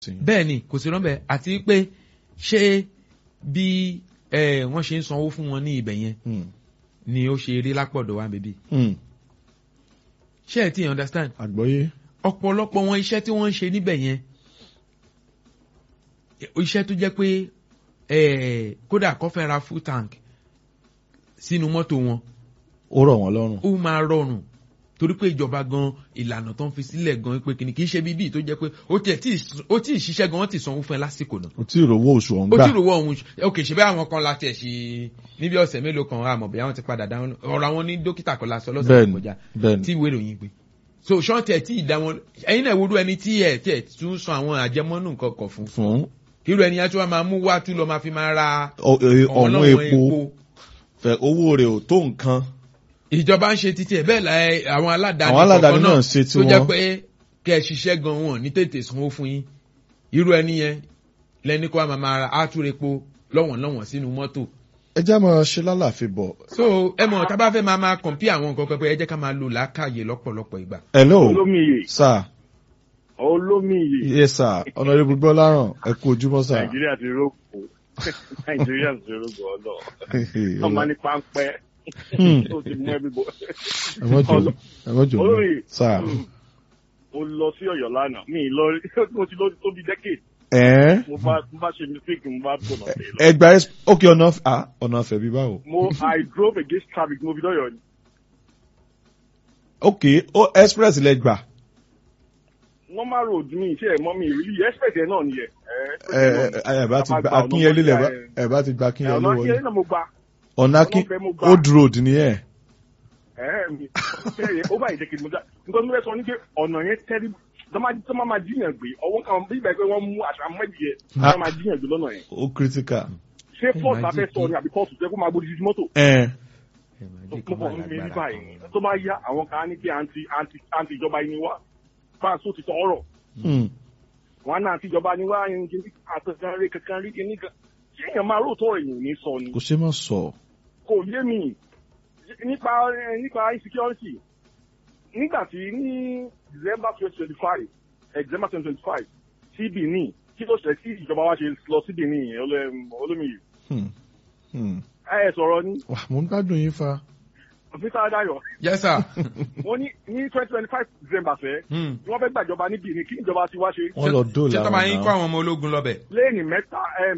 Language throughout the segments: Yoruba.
bẹ́ẹ̀ ni kò sí rọ́bẹ̀ àti pé ṣé bí eh, wọ́n ṣe ń sanwó fún wọn ní ibẹ̀ yẹn Hmm. ni ó ṣe rí lápọ̀dọ̀ wa bèbí Hmm. ṣé ẹ ti understand àgbọ́yé. ọ̀pọ̀lọpọ̀ wọn iṣẹ́ tí wọ́n ń ṣe níbẹ̀ yẹn iṣẹ́ tó jẹ́ pé eh, kódà kó fẹ́ ra full tank sínú mọ́tò wọn ó rọ̀ wọ́n lọ́rùn. ó máa rọrùn torí pé ìjọba gan ìlànà tó ń fi sílẹ̀ gan pé kìnnì kì í ṣe bíbí tó jẹ́ pé ó tiẹ̀ tí ì- ó tí ì ṣiṣẹ́ gan wọ́n ti sanwó fún ẹ lásìkò náà o tí ì rówó oṣù ọ̀hún ó gbà. tí ì rówó ọ̀hún ok ṣe bẹ́ẹ̀ àwọn kan láti ẹ̀ ṣe níbi ọ̀sẹ̀ mélòó kan àmọ̀ bẹ́ẹ̀ àwọn ti padà dáhùn ọ̀rọ̀ àwọn ní dókítà kan lásán lọ́sẹ̀ tó bẹ́ẹ̀ni kọjá bẹ́ẹ̀ni. tí ìwé ìròyìn gbé so ṣọ́ọ̀tì ẹ̀ tí ì dá wọn ẹ̀yin náà ìwúrú ẹni tí ẹ̀ tí ẹ̀ tún san àwọn àjẹmọ́nù nǹkan kan fún fún irú ẹni yẹn tí wọ́n máa mú wá tún lọ máa fi máa ra ọ- ẹ- ọ̀wọ́n ọ̀wọ́n epo fẹ owó rẹ̀ ò tó nǹkan. ìjọba ń ṣe títí ẹ̀ bẹ́ẹ̀ la ẹ, àwọn aládàáni Àwọn aládàáni kọ̀ọ̀kan náà ṣe tó jẹ́ tiwọn. pé kẹ́ ẹ ṣiṣẹ́ gan wọn ní tètè sanwó fún yín irú ẹni yẹn lẹni kó a máa ra átúrepo lọ́wọ̀n lọ́wọ̀n sínú mọ́tò ẹ já máa ṣe lálàáfíà bọ̀. so ẹ mọ̀ tá a bá fẹ́ máa máa kọ̀m̀pí àwọn nǹkan pẹ́pẹ́ ẹ jẹ́ ká máa lò lákàyè lọ́pọ̀lọpọ̀ ìgbà. hello olómiyè sir olómiyè yes sir honourable gbọ́láràn ẹ kú ojúmọ́ sir. nàìjíríà ti rògbò nàìjíríà ti rògbò ọlọ ọmọ ní páńpẹ́ Hmm. ó ti mú ẹbí bọ. ẹ mọ́ jò ẹ mọ́ jò olóyè sir. mo lọ sí Ọ̀yọ́ lánàá mi ì lọ rí mo ti lọ tó bí decade ẹ mo bá mo bá ṣe mistake mo bá gbọnà pé lọ. ẹ gba ẹ ok ọ̀nà ah, ọ̀nà àfẹ́ bí báwo. mo I drove against traffic mo fi lọ́yọ̀ ni ok ó express lẹ gbà. normal road mi ṣe ẹ̀ mọ́ mi really expect ẹ̀ náà nìyẹn. ẹ ẹ ẹ bá ti gba akínyẹlé lẹ bá- ẹ bá ti gba akínyẹlé ọ̀nà wọlé. akínyẹlé náà mo gba ọ̀nà akín ọlọ́fẹ́ mo gbà. old road ni ẹ. ẹ̀ẹ́ mi ṣe ó bá ìdẹ́kẹ̀ mo já nǹkan tó fẹ́ sọ ní pé ọ̀nà yẹn tẹ́rí tó máa máa jíyàn gbé ọwọ́ kan bí ìgbà pé wọ́n mú àṣà mẹ́jì yẹ tó máa jíyàn gbé lọ́nà yẹn ó critical. ṣé pọ́ọ̀tù afẹ́ sọ ni àbí pọ́ọ̀tù tẹ́ kó máa gbódì sí mọ́tò ẹ tó pọ̀ mi ní báyìí tó bá yá àwọn kan á ní pé àǹtí àǹtí àǹtí ìjọba yìí ni wá fáṣọ ti tọ ọ̀rọ̀ hmm. wọn náà àǹtí ìjọba ni wá yẹn kí àtẹ̀sán rí kankan rí kíní kan ṣé èèyàn máa róòtọ́ èèyàn ò ní sọ ni kò ṣe má sọ. kò yé mi nípa nípa insecurity nígbà tí ní december twenty twenty five december twenty twenty five sí benin kí ló ṣe kí ìjọba wa ṣe lọ sí benin yẹn olómiyè Hmm. Hmm. ẹ ẹ sọ̀rọ̀ ní wà mo ń gbádùn yín fa. peter adayo yes sir. wọ́n ní ní twenty twenty five december fẹ́ Hmm. tí wọ́n fẹ́ gbàjọba ní benin kí ìjọba ti wá ṣe wọ́n lọ ṣé dóòlà tọ́ bá yín kó náà. àwọn ọmọ ológun lọ́bẹ̀. pléènì mẹ́ta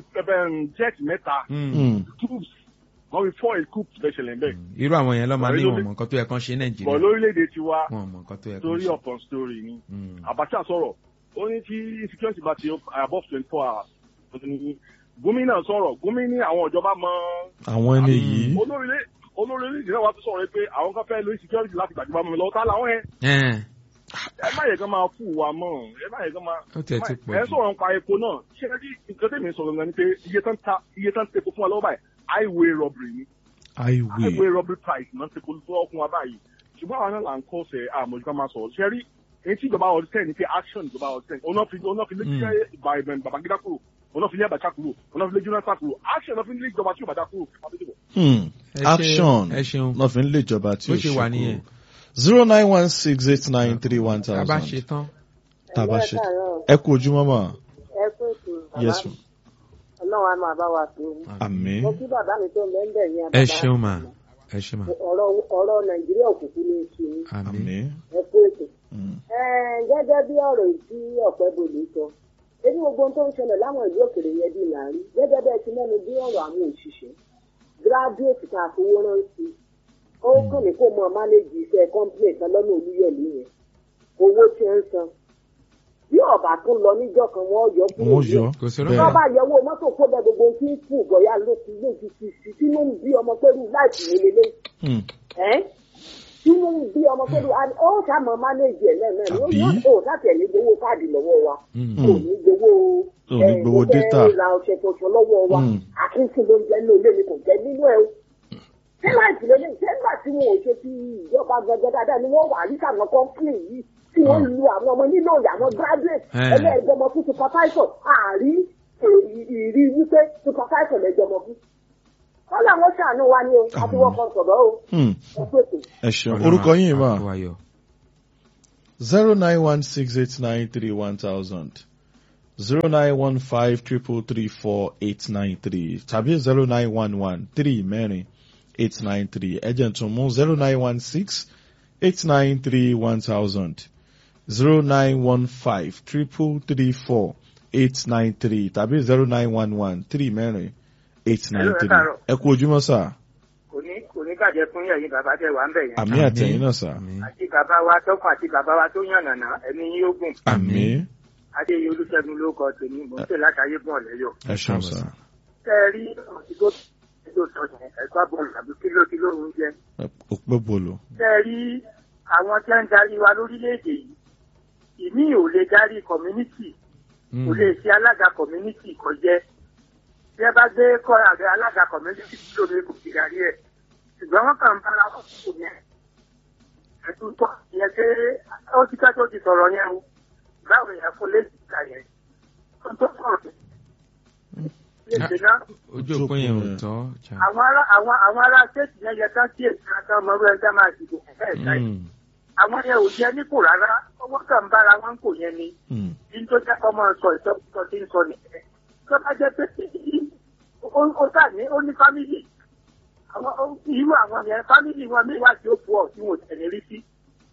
jet mẹ́ta Hmm. Hmm. troops wọ́n fi fọ́ ìkú special ẹ̀ bẹ́ẹ̀ irú àwọn yẹn lọ́ máa ní Bọ̀ wọn mọ̀ nǹkan tó yẹ kán ṣe bọ̀ nàìjíríà lórílẹ̀‐èdè tiwa wọn mọ̀ nǹkan tó yẹ kán story ṣe. upon story ni. Hmm. Abacha sọ̀rọ̀ ó ní tí security bá ti above twenty four hours ó ní gómìnà sọ̀rọ̀ gómìnà àwọn ìjọba mọ àwọn ẹni yìí. olórílẹ̀ olórílẹ̀ ìdílé wa tó sọ̀rọ̀ pé àwọn kan fẹ́ lórí security láti gbàjọba mọ́ mi lọ́wọ́ tá làwọn yẹn Ẹn, ẹ má yẹ kán máa fún wa mọ́ ẹ má yẹ kán máa ó tiẹ̀ ti pọ̀ ẹ jù. sọ̀rọ̀ nípa epo náà ṣé ẹ rí nǹkan tẹ̀mí sọ̀rọ̀ gan ni pé iye tán ta iye tán tepo fún wa lọ́wọ́ báyìí highway robbery ni highway. highway robbery price náà tepo fún wa báyìí ṣùgbọ́n àwọn náà là ń kọ́ sẹ́ àmójúká máa sọ̀rọ̀ ṣe rí èyí tí ìjọba ọdún tẹ̀ ní pé action ìjọba ọdún tẹ̀ ọ̀nà fi ọ̀nà fi lé Mm. jẹ́ Babangida kúrò ọ̀nà fi lé Abacha kúrò ọ̀nà fi lé Jonathan kúrò action ọ̀nà fi lé ìjọba tí ò bá dá kúrò Hmm. Ẹ ṣe- action ẹ ṣeun. náà fi ń lé ìjọba tí Bó ó ṣe wà nìyẹn. zero nine one six eight nine three one tá a bá ṣe thousand. tán. tàbá ṣe ẹ kú ojúmọ́ mà. ẹ kú ètò yes bàbá ọlọ́run á máa bá wa tó àmín. mo kí bàbá mi tó lẹ́ńdẹ̀ yẹn ẹ bàbá ṣeun mà ẹ ṣe mà ọ̀rọ̀ ọ̀rọ̀ nàìjíríà òkùnkùn ní oṣù ní àmín. àmín. ẹ kú ètò. Hmm. Ẹ, gẹ́gẹ́ bí ọ̀rọ̀ yìí tí ọ̀pẹ́ bòlì sọ ebi gbogbo ohun tó ń ṣẹlẹ̀ láwọn ìlú òkèrè yẹn bí là ń rí gẹ́gẹ́ bẹ́ẹ̀ ti mẹ́nu bí ọ̀rọ̀ àwọn òṣìṣẹ́ gíráduwétì tá a fowó rántí ó kàn ní kó mọ mánéjì iṣẹ́ kọ́ńpìlẹ̀ kan lọ́nà olúyọ̀lú yẹn owó tí ń san bí ọ̀bà tún lọ níjọ́ kan wọ́n yọ kúrò wọ́n yọ kò sí bẹ́ẹ̀. tó bá yẹwò mọ́tò kó bẹ gbogbo tí ń kú bọ̀yá ló ti lé ti ti ti tí ló ń bí ọmọ pẹ̀lú láìpì lélẹ́lẹ́ Hmm. ẹ́ tí ló ń bí ọmọ pẹ̀lú ó sàmọ́ mánéjì ẹ̀ lẹ́ẹ̀mẹ́ ni ó Àbí? yọ ó láti ẹ̀ ní gbowó káàdì lọ́wọ́ wa Hmm. kò ní gbowó Ò ní gbowó mo fẹ́ data. ra ọṣẹ tuntun lọ́wọ́ wa Hmm. àkíńtì ló ń jẹ́ ní olé mi kò jẹ́ nínú ẹ̀ o ṣé láìpì lélẹ́ sẹ́ńgbà tí wọn ò ṣe ti ìjọba gẹ́gẹ́ dáadáa ni wọ́n wà ní sàmọ́ kọ́ńpìlì yìí tí wọ́n Hmm. lu àwọn ọmọ nínú àwọn graduate Eh. ẹlẹ́ẹ̀dọ́mọ fún supervisor àárí ìrí wípé supervisor lẹ́jọ́mọ fún. wọ́n làwọn ṣàánú wa ní o àti wọ́n kan sọ̀rọ̀ o Hmm. ẹ pèsè. ẹ ṣeun orúkọ yín mà. Àkó ayọ̀. zero nine one six eight nine three one thousand zero nine one five triple three four eight nine three tàbí zero nine one one three mẹ́rin eight nine three ẹ̀jẹ̀ tún mú zero nine one six eight nine three one thousand zero nine one five triple three four eight nine three tàbí zero nine one one three mẹ́rin eight nine Hello, ẹ three káàárọ̀. ẹ kú ojúmọ́ sà kò ní kò ní bàjẹ́ fún yẹ̀yìn bàbá tẹ̀ wá ń bẹ̀ yẹn. àmì àtẹ̀yìn náà sà Àmín. àti bàbá wa tọkùn àti bàbá wa tó yànnànà ẹ̀mí yín ogun. àmì adéyẹ olùṣègùn ló kọ tèmi mò ń pè látàyé bọ̀ lẹ́yọ̀. ẹ ṣeun sà tẹ́ ẹ rí ọ̀sìnkó tó sọ yẹn ẹ̀gbá bọ̀ọ̀lù àbí kíló kíló ń jẹ. òpè bolo tẹ́ ẹ rí àwọn tí wọ́n ń darí wa lórílẹ̀‐èdè yìí ìmí ò lè darí community kò lè ṣe alága community kò jẹ́ bí ẹ bá gbé kọ́ àgbẹ̀ alága community kíló mi kò fi darí ẹ̀ ṣùgbọ́n wọ́n kàn ń bára wọn kò yẹn ẹ̀tún tó yẹ pé ó ti ká tó ti sọ̀rọ̀ yẹn o báwo yẹn fún lẹ́sìn ìta yẹn ó tó sọ̀rọ̀ lẹ́sìn náà ojú òpin yẹn ò tọ́. cha. àwọn ará àwọn àwọn ará ṣéètì yẹn yẹ ká kí èsì àtàwọn ọmọ ọgbẹ́ ẹgbẹ́ máa dìbò ẹ̀ka ẹ̀ka yìí Mm. àwọn yẹn ò jẹ́ nípò rárá ọwọ́ kàn ń bára wọn kò yẹn ni Hmm. bí tó jẹ́ kọ́ máa sọ ìsọkúsọ tí ń sọ nìyẹn tó bá jẹ́ pé ó- ó tà ní ó ní fámìlì àwọn ó- irú àwọn yẹn fámìlì wọn mi wá sí òpó ọ̀ tí wọn ò tẹ̀lé rí sí.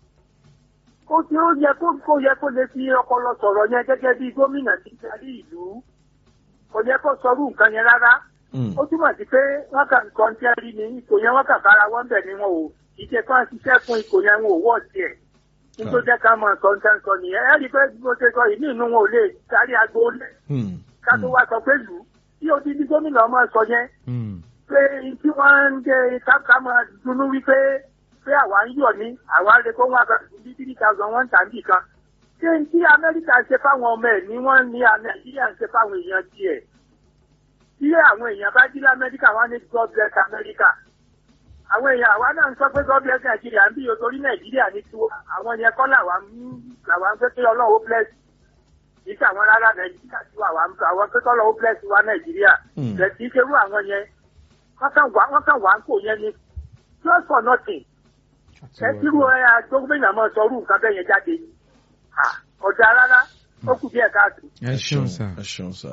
ó ti ó yẹ kó kó yẹ kó lè fi ọpọlọ sọ̀rọ̀ yẹn gẹ́gẹ́ bí gómìnà ti darí ìlú kò yẹ kó sọrú nǹkan yẹn rárá Hmm. ó túmọ̀ sí pé wọ́n kàn kàn tẹ́ rí ni ipò yẹn wọ́n kàn bára wọn bẹ̀ ni wọn ò ìṣe kan ṣiṣẹ́ fún ipò yẹn wọn ò wọ́ tiẹ̀ nítorí jẹ́ ká mọ nǹkan tẹ́ ń sọ nìyẹn ẹ́ rí i pé bí mo ṣe sọ yìí ní inú wọn ò lè darí agbo lẹ̀ Hmm. ká tó wá sọ pé lù ú tí ó ti di gómìnà ọmọ sọ yẹn Mm. pé tí wọ́n ń dé ká máa dunú wípé pé àwa ń yọ̀ ní àwa lè kó wọn àgbàdo bí three thousand one tàbí kan ṣé n tí amẹ́ríkà ṣe fáwọn ọmọ ẹ̀ ní wọ́n ní nàìjíríà ń ṣe fáwọn èèyàn tiẹ̀ tí àwọn èèyàn bá jí lamẹ́ríkà wọ́n ní god bless america àwọn èèyàn àwa náà ń sọ pé god bless nàìjíríà ń bí o torí nàìjíríà ní tiwọn àwọn yẹn kọ́ làwa ń làwa ń fẹ́ pé ọlọ́run ó bless kì í ṣe àwọn rárá nàìjíríà tí wà wà ń àwọn pé kọ́ lọ́wọ́ bless wa nàìjíríà Hmm. bẹ̀ kì í ṣerú àwọn yẹn wọ́n kàn wá wọ́n kàn wá ń kò yẹn ni just for nothing ẹ tírú ẹ agbóngbèyàn máa sọ orú nǹkan bẹ́ẹ̀ yẹn jáde Ah, ọ̀dà rárá ó kù díẹ̀ káàtó. ẹ ṣeun sà. ẹ ṣeun sà.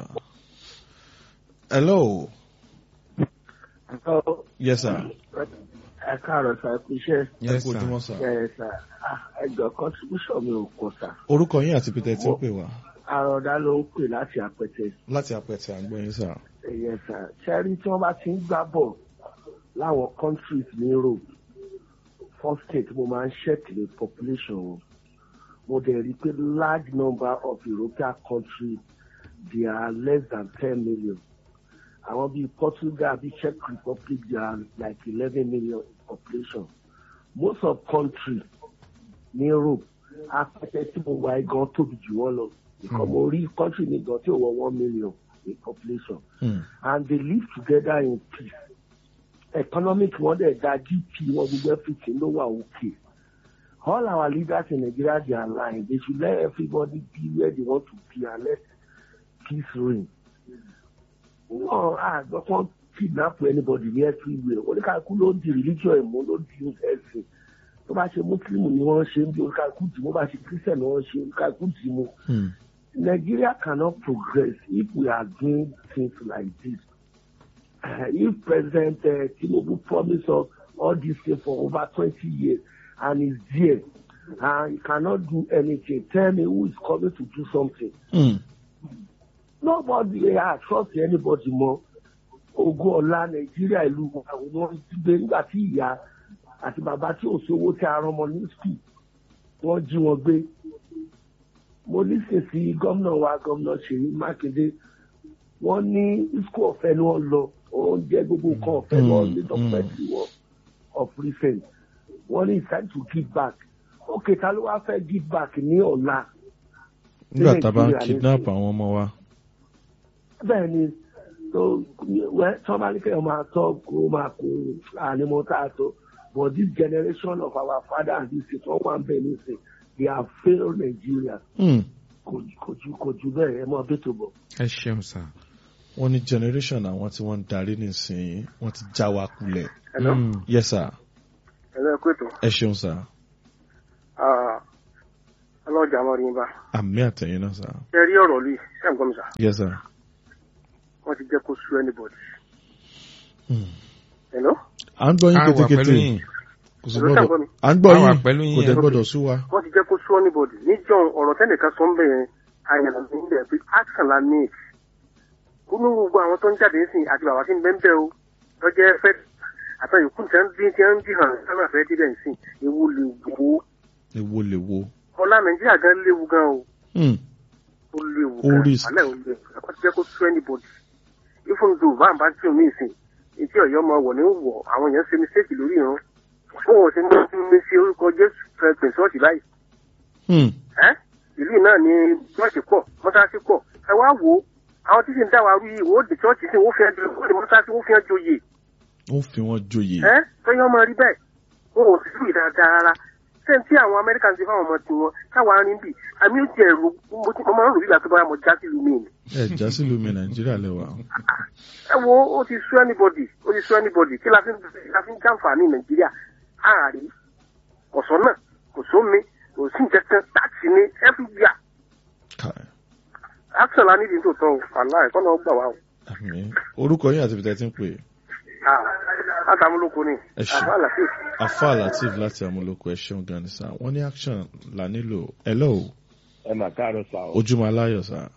hello yes sir ẹ káàárọ̀ sá ẹ kú iṣẹ́ ẹ yes kú sà. ojúmọ́ sà. ẹ sá ẹjọ contribution mi ò kọ sá orúkọ yín àti peter tí ń pè wá àròdá ló ń pè láti àpẹtẹ láti apẹtẹ àgbọyìn sà. ẹyẹ sá ṣẹ́rí tí wọ́n bá ti ń gbá bọ̀ láwọn countries ní Europe first state mo máa ń check the population wọn mo dẹ̀ rí i pé large number of European countries they are less than ten million àwọn bíi Portugal bíi Czech Republic they are like eleven million in population most of countries ní Europe apẹtẹ tí mo wà yìí gan tóbi jù wọ́n lọ because mo rí country ní gan tí ò wọ one million in population Hmm. and they live together in peace economic wọn dẹ̀ da gp wọn gbogbo everything ló wà okay all our leaders in Nigeria they are lying they should let everybody be where they want to be and let peace reign wọn àgbọ̀ kan kidnap anybody ní everywhere oníkàkú ló ń di religion ìmú ló ń di ẹ̀sìn tó bá ṣe muslim ni wọ́n ṣe ń bí oníkàkú dì mú bá ṣe christian ni wọ́n ṣe oníkàkú dì mú. Hmm. Nigeria cannot progress if we are doing things like this. Uh, if President uh, Tinubu promised us all these things for over 20 years and is there and he cannot do anything, tell me who is coming to do something. Hmm. Nobody uh, trust anybody more. Ogun ọ̀la Nàìjíríà ìlú wa ni wọ́n ti gbé nígbà tí ìyá àti bàbá tí ò sówó tí a rán ọmọ ní skul wọ́n jí wọn gbé mo lísìn sí gómìnà wa gómìnà Ṣèyí Mákindé wọ́n ní isco ọ̀fẹ́ ni wọ́n lọ oúnjẹ gbogbo nǹkan ọ̀fẹ́ ni wọ́n ní dọ́kítẹ́tì wọn of recent wọ́n ní it's time to give back ókè ta ló wá fẹ́ give back ní ọ̀la nígbà tá a bá ń Nàìjíríà kidnap nísìnyí. àwọn ọmọ wa. bẹ́ẹ̀ ni tó wẹ́ tí wọ́n bá ní kéèyàn máa tọ́ kó máa kó ànímọ́ tá a tó but this generation of our father and this is wọ́n wà ń bẹ̀ nísìn they have failed Nigeria Hmm. kò kò ju kò ju bẹ́ẹ̀ ẹ mọ́ bí tó bọ̀. ẹ ṣeun sà. wọ́n ní generation àwọn tí wọ́n ń darí nísìnyí wọ́n ti já wa kulẹ̀. Hello? Mm. yes sir ẹ̀rọ ẹ̀kú ètò ẹ ṣeun sir. ọlọ́run ọlọ́jà mọ́ rí bá àmì àtẹ̀yìn náà sá. ṣe rí ọ̀rọ̀ lùi ṣe ń gbọ́ mi sà yes sir. wọ́n ti jẹ́ kó sú anybody. Hmm. hello à ń gbọ́ yín a wà pẹ̀lú kétékété yín kò sí Hello, gbọ́dọ̀ ṣàǹgbọ́ mi? à ń gbọ́ A wà yín pẹ̀lú kò yín. dẹ̀ gbọ́dọ̀ sú wa. wọ́n ti jẹ́ kó sú anybody níjọ́ ọ̀rọ̀ tẹ́nìkan sọ ń bẹ̀ yẹn àyànà ní ilẹ̀ pé action la need kúnú gbogbo àwọn tó ń jáde ń sìn àti bàbá tí ń bẹ́ ń bẹ́ o lọ́jọ́ fẹ́ àtàyòkú tí wọ́n ń dín tí wọ́n ń dín hàn sánà fẹ́ díbẹ̀ ń sìn ewu lè wo ewo lè wo. ọlá nàìjíríà gan léwu gan o Hmm. ó léwu Ó gan risk. alẹ́ ò léwu ẹ̀kọ́ ti jẹ́ kó sú anybody even though bá ń bá tí omi ìsìn etí ọ̀yọ́ ọmọ wọ̀ ní wọ̀ àwọn èèyàn ṣe mistake lórí ìran fún wọn ṣe ní mi sí orúkọ jésù pẹ̀lú ṣọ́ọ̀ṣì báyìí Hmm. ẹ́ ìlú náà ni ṣọ́ọ̀ṣì pọ̀ mọ́sáàsì pọ̀ ẹ wá wò ó àwọn tí sì ń dá wa rú yìí wò ó di ṣọ́ọ̀ṣì sí wọ́n fi ẹ́ jọ wọ́n di mọ́sáàsì wọ́n fi ẹ́ joyè ó fi wọ́n joyè. ẹ́ tọ́yọ́ ọmọ rí bẹ́ẹ̀ wọn ò sí lùi dáadáa rárá sẹ́ni tí àwọn amẹ́ríkà ń ṣe fáwọn ọmọ tiwọn káwọn arin bì àmì ó ti ẹ̀rù mo ti- mo máa ń rò wíwà tó bá mo já sí ìlú mi ni ẹ já sílùú mi nàìjíríà lẹ́wà. ẹ wo ó ti sú anybody ó ti sú anybody kí la fi ń la fi ń jàǹfààní nàìjíríà ààrí ọ̀sán náà kò sómi kò sí nǹkan kan tààtì ní everywhere Káì. action la nídìí tó tọ́ o wàhálà ẹ̀kọ́ náà gbà wá o. àmì orúkọ yín àti ibi tẹ́ ti ń pè é. látàmúlòkọ ni Ẹ ṣé. àbá àlàfíà afa latif láti amúlòkọ ẹ ṣeun gan ni sá wọ́n ní action là nílò hello ẹ mà káàárọ̀ sá o ojúmọ́ aláyọ̀ sá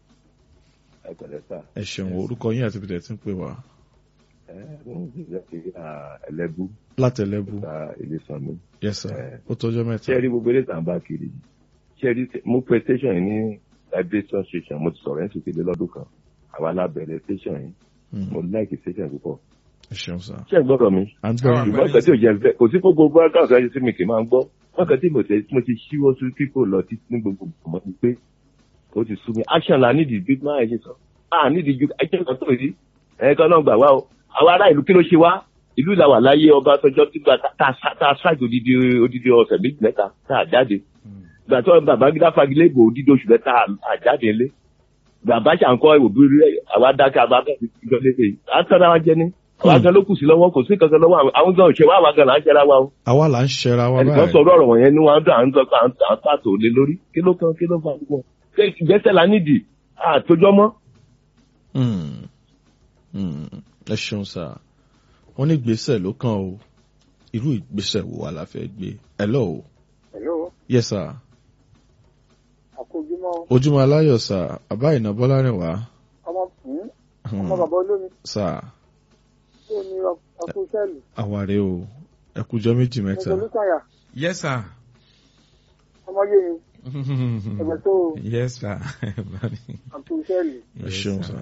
ẹ pẹ̀lẹ́ sá ẹ ṣeun orúkọ yín àti ibi tẹ́ ti ń pè wá. ẹ mo ń jẹ́ kí ẹlẹ́bù látẹlẹ́bù ta ilé san mi. yes sir Eh. ó tọ́jọ́ mẹ́ta. ṣé ẹ rí gbogbo eré tàn bá kiri yìí ṣé ẹ rí mo pe station yìí ní vibration station mo ti sọ̀rọ̀ ẹ̀ ń sùkèlè lọ́dún kan àwa lábẹ̀rẹ̀ station yìí Hmm. mo like station púpọ̀. ẹ ṣeun sá. ṣé ẹ gbọ́dọ̀ mi à ń gbọ́ Àwọn yín. àgbẹ̀- ṣùgbọ́n kan tí ò jẹ́ fẹ́ kò sí gbogbo broadcast ẹ̀ sí mi kì í máa ń gbọ́ wọ́n kan tí mo ti mo ti ṣíwọ́ sí kíkó lọ títí ní gbogbo ọmọ mi pé ó ti sú mi action la nídìí big man ẹ̀ ṣe sọ a nídìí ju ẹjẹ́ kan tó yìí ẹ̀ẹ́kan náà gbà wá o àwa ará ìlú kí ló ṣe wá ìlú ìlà wà láyé ọba tọjọ́ tí gba tá a ṣáàjì odidi odidi ọ̀sẹ̀ méjì mẹ́ta tá a jáde gbà tó bàbá gíga fagilé ìbò odidi oṣù mẹ́ta a jáde lé bàbá ṣàǹkọ́ òbí rẹ̀ àwa dákẹ́ àbá bẹ́ẹ̀ ti jọ lé lé à ń tọ́ra wa jẹ ní àwa gan ló kù sí lọ́wọ́ kò sí kankan lọ́wọ́ àwọn- àwọn gan òṣèwà àwa gan là ń ṣẹra wa o àwa là ń ṣẹra wa ẹnìkan báyìí. sọ̀rọ̀ ọ̀rọ̀ wọ̀nyẹn ní wọn dùn à ń sọ pé à ń à ń pàtó lé lórí kí ló kan kí ló fa gbogbo ṣé ìgbésẹ̀ la nídìí àtòjọ́ mọ́ Hmm. Hmm. ẹ ṣeun sá wọ́n ní ìgbésẹ̀ ló kàn o irú ìgbésẹ̀ wo wà la fẹ́ gbé hello hello yes sir àkójúmọ́ ojúmọ́ aláyọ̀ sá àbá ìnà bọ́lá rìn wá. ọmọ Hmm. ọmọ bàbá olómi sá tó ní ọkọ sẹ́ẹ̀lì àwàrẹ o ẹkùjọ méjì mẹ́ta. olùkàyà yes sir. ọmọ yé mi ẹgbẹ́ tó yes sir. ọkọ sẹ́ẹ̀lì ẹ ṣeun sá.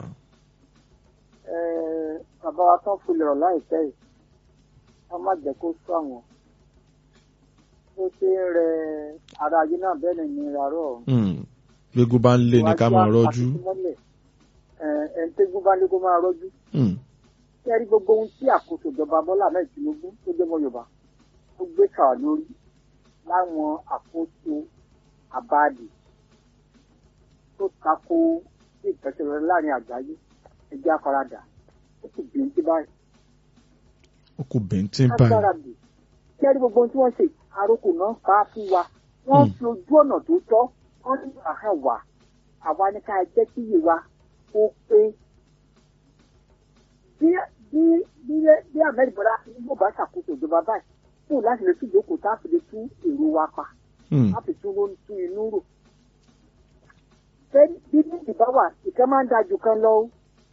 bàbá wa tán filẹ̀ ọ̀ láìpẹ́ yìí ká má jẹ́ kó sọ àwọn bó ṣe ń rẹ ara ayé náà bẹ́ẹ̀ ni ní ìrarọ̀ ọ̀hún. Hmm. gbégún bá ń lé ní ká máa rọ́jú. ẹ̀ǹtẹ́gún bá ní kó máa rọ́jú. Hmm. kí ẹ rí gbogbo ohun tí àkóso ìjọba bọ́lá ahmed tinubu tó jẹ́ mọ́ yorùbá tó gbé kà lórí láwọn àkóso àbáàdì tó tako sí ìtẹ̀síwẹ̀ láàrin àgbáyé ẹgbẹ́ afárádà ó sì bí ti báyìí. ó kù bẹ́ńtín báyìí. agbáradì kí ẹ rí gbogbo ohun tí wọ́n ṣe àròkò náà ká fún wa wọ́n Hmm. fi ojú ọ̀nà tó tọ́ wọ́n ní àhàn wà àwa ní ká jẹ́ kí iye wa ó pé bí bí bí bí ahmed bọ́lá tinubu bá ṣàkóso ìjọba báyìí fún láti lè tún ìjókòó tá a fi lè tún èrò wa pa Hmm. láti tún ló ń tún inú rò. Ṣé bí méjì bá wà ìkan máa ń da jù kan lọ o?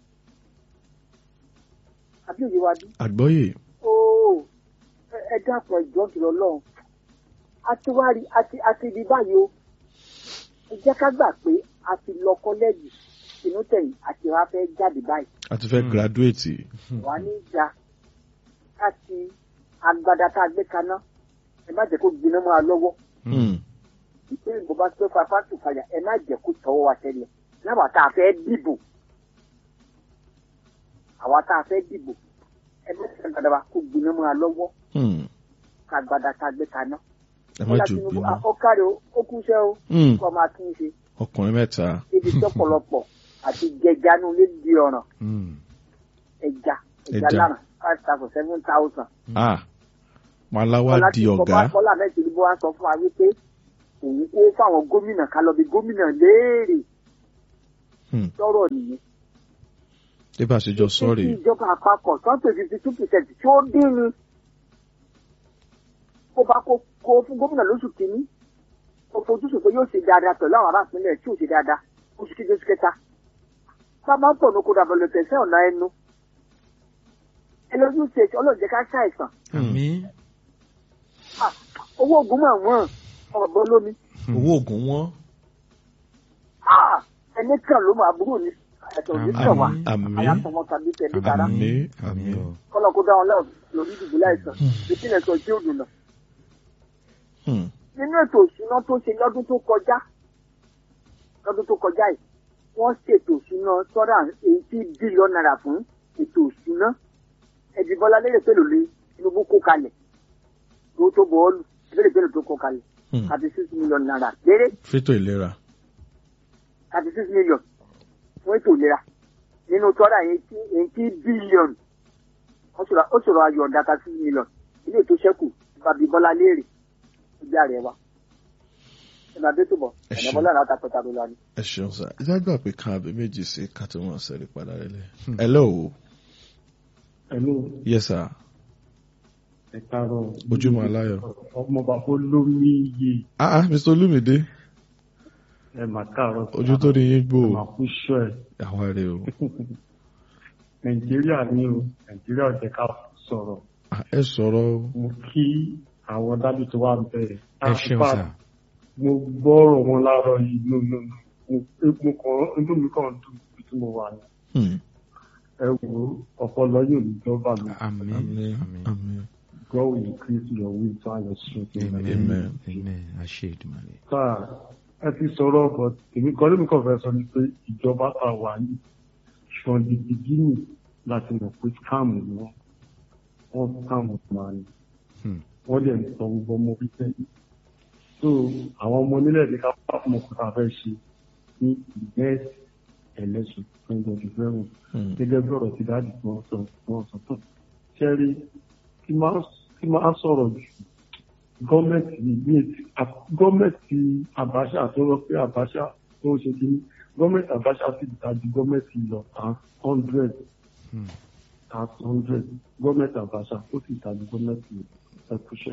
Àbí òye wa bí? àgbọ́yé. Ooo ẹ- ẹ dákun ẹ̀jọ́ jùlọ lọ́hùn. A ti wá rí a ti a ti rí báyìí o. Ẹ jẹ́ ká gbà pé a ti lọ kọ́lẹ́ẹ̀jì inú tẹ̀yìn àti wá fẹ́ jáde báyìí. a ti fẹ́ Hmm. graduate. Wà ní ìjà láti agbada tá a gbé kaná. Ẹ má jẹ́ kó gbiná mọ́ a lọ́wọ́. Hmm. ìpín ìbò bá tó fa fásitì fàyà ẹ má jẹ́ kó tọwọ́ wa tẹ́lẹ̀ láwa tá a fẹ́ dìbò àwa tá a fẹ́ dìbò ẹ má jẹ́ gbàdá wa kó gbiná mọ́ a lọ́wọ́ Hmm. ká gbàdá tá a gbé kaná. ẹ má jò Tinubu, bínú. ah, ó kárí o ó kú iṣẹ́ o Hmm. kó máa tún un ṣe ọkùnrin mẹ́ta. ibi tí ọ̀pọ̀lọpọ̀ àti jẹjanu lè di ọ̀ràn ẹja ẹja Ẹja. lánàá five thousand seven thousand. ah malawa di ọ̀gá. bọ́lá mẹ́tì ni bó wá sọ fún wa wípé òun kó fáwọn gómìnà ká lọ bí gómìnà léèrè Hmm. sọ̀rọ̀ nìyẹn. bí bá a ṣe jọ sọ́ọ̀rì Tí ìjọba àpapọ̀ tán pé fifty two percent tí ó dín ni kó bá kó kó fún gómìnà lóṣù kìíní ó fojúsùn pé yóò ṣe dáadáa pẹ̀lú àwọn ará ìpínlẹ̀ tí ò ṣe dáadáa oṣù kejì oṣù kẹta bàbá ń pọ̀ ní kó dàbọ̀ lọ́tẹ̀ sí ọ̀nà ẹnu ẹlẹ́yìn ṣe ọlọ́run jẹ́ ká ṣàìsàn àmì Ah, owó oògùn mọ̀ wọ́n ọ̀bọ lómi owó oògùn wọn Ah, ẹni kan ló máa burú ni ẹ̀tọ́ ní Àmín. sàn wá Àmín. àyàtọ̀mọ́ tàbí tẹ̀lé dára Àmín. àmì o kọ́lọ́ kó dá wọn lẹ́wọ̀n lórí ìdìbò láìsàn ìpínlẹ̀ sọ tí ó dùn náà. Hmm. nínú ètò ìṣúná tó ṣe lọ́dún tó kọjá lọ́dún tó kọjá yìí wọ́n ṣètò ìṣúná sọ́dà eighty billion naira fún ètò ìṣúná ẹ̀dì bọ́lá lérè pẹ̀lú lé Tinubu kó kalẹ̀ tó tó bọ́ọ̀lù lérè pẹ̀lú tó kó kalẹ̀ Hmm. thirty six million naira lérè fétò ìlera thirty six million fún ètò ìlera nínú sọ́dà eighty eighty billion ó ṣòro ó ṣòro ayọ̀ ọ̀dà thirty six million ilé ètò ṣẹ́kù bàbí bọ́lá lérè ìjà rẹ̀ wá ẹ̀nà dé tó bọ̀ Ẹ ẹ̀nà ṣeun. bọ́lá náà ta pẹ̀ta ló lọ ni. ẹ ṣeun sá ẹ jágbà pé kan àbí méjì sí ká tó wọn sẹ́rí padà rẹ̀ lẹ̀ hello Hello, yes sir ẹ káàárọ̀. ojúmọ́ aláyọ̀ Ọmọ bàbá olórí iye ah ah mr olumide ẹ mà káàárọ̀. ojú tó ní yín gbò Ẹ mà kú ṣọ́ ẹ̀. àwọn rè o Nàìjíríà ni o, Nàìjíríà ò jẹ́ ká sọ̀rọ̀. Ah, ẹ sọ̀rọ̀ o. Mo kí àwọn dábì tó wà bẹ̀rẹ̀. ẹ ṣeun sà Mo gbọ́rọ̀ wọn láàárọ̀ yìí nù nù nù. Mo kàn inú mi kàn dùn bí tí mo wà ní. Hmm. Ẹ wo ọpọlọ yóò ní jọba mi. àmì àmín àmì àmín God will increase your wisdom and your strength. in my amen name. Amen. amen àṣẹ ìdùnnú sáà ẹ ti sọ̀rọ̀ ọ̀bọ̀ èmi kan lómi kan fẹ́ sọ ni pé ìjọba tá a wà yìí from the beginning láti mọ̀ pé scam ni wọ́n wọ́n scam máa ní Hmm. wọ́n dẹ̀ ń sọ gbogbo ọmọ orí sẹ́yìn so àwọn ọmọ onílẹ̀ ní ká fà fún ọkùnrin tá a fẹ́ ṣe ní next election twenty twenty seven Hmm. gẹ́gẹ́ bí ọ̀rọ̀ ti dáàdì tí wọ́n sọ wọ́n sọ tán ṣẹ́rí kí máa kí máa sọ̀rọ̀ jù gọ́ọ̀mẹ̀ntì ní gọ́ọ̀mẹ̀ntì Abacha tó rọ pé Abacha tó ń ṣe kínní gọ́ọ̀mẹ̀ntì Abacha sì dájú gọ́ọ̀mẹ̀ntì lọ tán hundred Hmm. tán hundred gọ́ọ̀mẹ̀ntì Abacha ó sì dájú gọ́ọ̀mẹ̀ntì ẹ̀kúṣẹ́.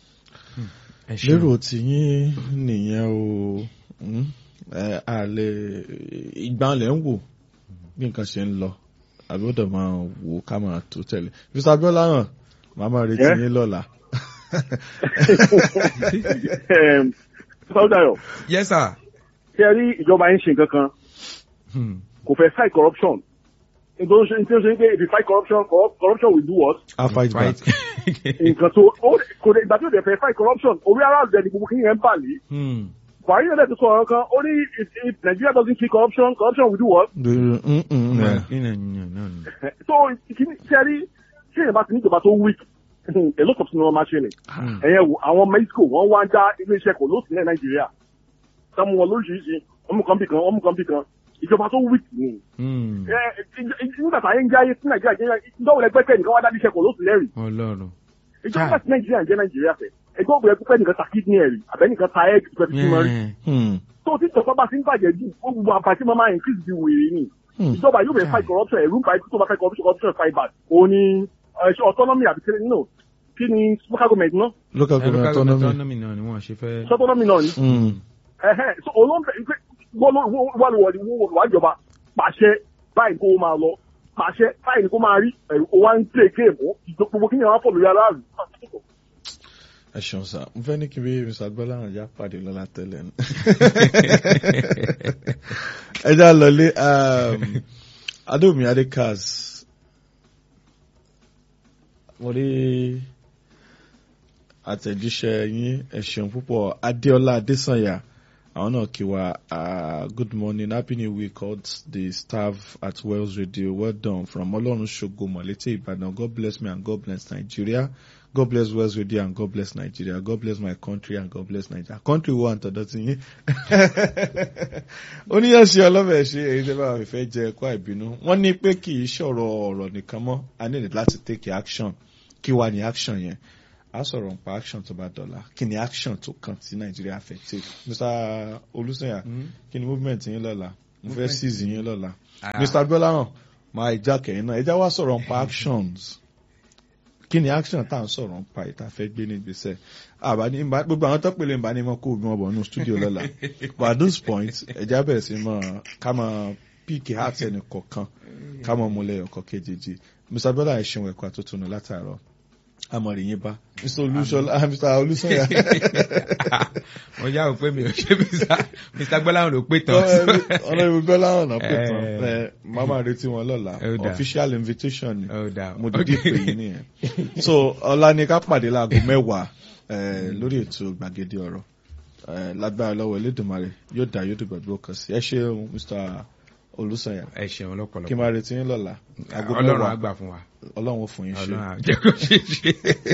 ẹ ṣeun lérò tí yín nìyẹn o Hmm. ẹ àlẹ ìgbàlẹ̀ ń wò bí nǹkan ṣe ń lọ àbí ó dẹ̀ máa wò ká máa tó tẹ̀lé mr abiola náà màá máa retí Yeah. yín lọ́la sọ́dọ̀yọ̀ yes sir ṣe rí ìjọba yín ṣe nǹkan kan Hmm. kò fẹ́ fight corruption nítorí ó ṣe nítorí ó ṣe pé if you fight corruption corrup- corruption will do what i fight back nǹkan tó ó kò dé ìgbà tí ó dẹ̀ fẹ́ fight corruption orí aráàlú dẹ̀ ni gbogbo kí yẹn ń bà lé Hmm. buhari náà dẹ̀ tó sọ ọ̀rọ̀ kan ó ní if if Nigeria doesn't kill corruption corruption will do what Mm, mm, mm, Mà, yeah. kí ni ẹ̀yin náà ni? so kìíní ṣe rí ṣé èèyàn bá ti ní ìjọba tó weak a lot of things wọ́n máa ṣe ni Hmm. ẹ̀yẹ wo àwọn mexico wọ́n wá ń dá iléeṣẹ́ kò lóòsì ní nàìjíríà sáwọn wọn lóríṣiríṣi ọmú kan bì kan ọmú kan bì kan ìjọba tó weak ni Hmm. ẹ ẹ nígbà tá a ń jáyé sí nàìjíríà jẹ́ ìjọba ẹgbẹ́ nìkan wá dá iléeṣẹ́ kò lóòsì lẹ́rìí ọlọ́run ìjọba tí nàìjíríà ń jẹ́ nàìjíríà fẹ́ ẹgbẹ́ òbí ẹgbẹ́ nìkan ta kidney ẹ̀rì àbẹ́nìkan ta egg pẹ̀lú tí mo rí Yeah. Hmm. tó tí ìjọba bá ti ń bàjẹ́ jù ó gbogbo àǹfààní tí wọ́n máa increase di wèrè ni Hmm. ìjọba yóò bẹ fight corruption ẹ̀rú ń pa ikú tó bá fight corruption corruption fight back òun ni ẹ, ṣe autonomy àbí kíni no kí ni local government náà local Ẹ, government local autonomy autonomy náà ni wọ́n ṣe fẹ́. ṣe autonomy náà ni Hmm. ẹ̀hẹ́ so olóńgbẹ ìpè wọ́n wà lọ́wọ́ ni wọ́n wà jọba pàṣẹ báyìí kó máa lọ pàṣẹ báyìí kó máa rí ẹ̀rù ó wá ń tẹ̀ kéèmù gbogbo kí ni àwọn fọlù yàrá rù. ẹ ṣeun sá mo fẹ́ ní kí n bí mr agbọ́lá náà já pàdé lọ́la tẹ́lẹ̀ ní. ẹ já lọlé um, adómi adékaz mo rí àtẹ̀jíṣẹ́ yín ẹ ṣeun púpọ̀ adéọlá adésànyà àwọn náà kí wa uh, good morning happy new week all the staff at Wells Radio well done from ọlọ́run ṣògo mọ̀létí ìbàdàn god bless me and god bless nigeria god bless Wells Radio and god bless nigeria god bless my country and god bless nigeria country wo àǹtọ̀dọ̀ ti yín oníyànṣe ọlọ́bẹ̀ ṣe èyí tẹ́ bá wà fẹ́ jẹ ẹ̀kọ́ àìbínú wọ́n ní pé kì í ṣọ̀rọ̀ ọ̀rọ̀ nìkan mọ́ a ní láti take action kí wà ní action yẹn a sọ̀rọ̀ nípa action tó bá dọ̀la kí ni action tó kàn tí nàìjíríà fẹ́ take mr olùsèyà kí ni movement yín lọ́la mo fẹ́ seize yín lọ́la Ah. mr gbọ́láhàn máa ìjà kẹ̀yìn náà ẹja wá sọ̀rọ̀ nípa actions kí ni action tá à ń sọ̀rọ̀ nípa ìta fẹ́ gbé ní ìgbésẹ̀ àbá ní ìbá- gbogbo àwọn tó pèlè ìbá ní mọ́ kó ogun ọbọ̀ nínú studio lọ́la but at this point ẹja bẹ̀rẹ̀ sí mọ́ ká mọ́ píìkì heart ẹnì kọ̀ọ̀kan ká mọ́ múlẹ̀ ọkọ̀ kejì mr gbọ́láhàn ẹ̀ ṣeun ẹ̀kọ́ àtúntún látàárọ̀ amọ̀rì yín bá mr olúṣọlá mr olúṣọyà wọ́n yá o pé mi ò ṣe Mr. Mr. gbọ́láhùn ló pé tán. ọlọ́run gbọ́láhàn náà pè tán Eh. ẹ máma retí wọn lọ́la Ó dáa. official invitation ni Ó dáa. mo dìde pè yín nìyẹn so ọ̀la ni ká pàdé láago mẹ́wàá eh, lórí ètò gbàgede ọ̀rọ̀ Eh, lágbára lọ́wọ́ elédùnmarè yóò dá yóò dùgbà gbó kan sí ẹ ṣeun mr olùsànyà ẹ ṣeun lọ́pọ̀lọpọ̀. kí n máa retí yín lọ́la aago ọlọ́run á mẹ́wàá gbà fún wa. ọlọ́run ó fún yín ṣe. ọlọ́run á jẹ́ kó ṣe é ṣe.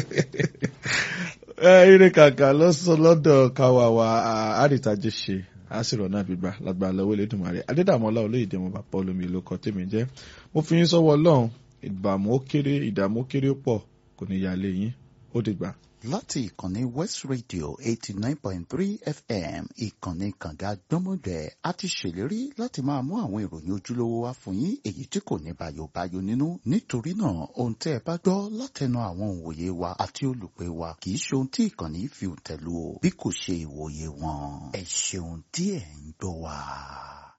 ẹ ire kàkà lọ́sọ̀ lọ́dọ̀ káwa wa àrìtàjẹ́ ṣe àṣìrò náà gbígbà lágbára lọ́wọ́ elédùnmarè adédàmọ́lá olóyèdè mo bàbá olómi ìlú kan tèmi jẹ́ mo fi yín sọ́wọ́ ọlọ́run ìgbàmú ó kéré ìdààmú ó kéré ó pọ̀ kò ní yà lé yín ó dìgbà. láti ìkànnì west radio eighty nine point three fm ìkànnì kànga gbọ́mọgbẹ́ a ti ṣèlérí láti máa mú àwọn ìròyìn ojúlówó wá fún yín èyí tí kò ní bàyòbáyò nínú nítorí náà ohun tẹ́ ẹ bá gbọ́ látẹnu àwọn òǹwòye wa àti olùpẹ̀ wa kì í ṣe ohun tí ìkànnì fi òǹtẹ̀ lù o bí kò ṣe ìwòye wọn ẹ ṣeun tí ẹ ń gbọ́ wa.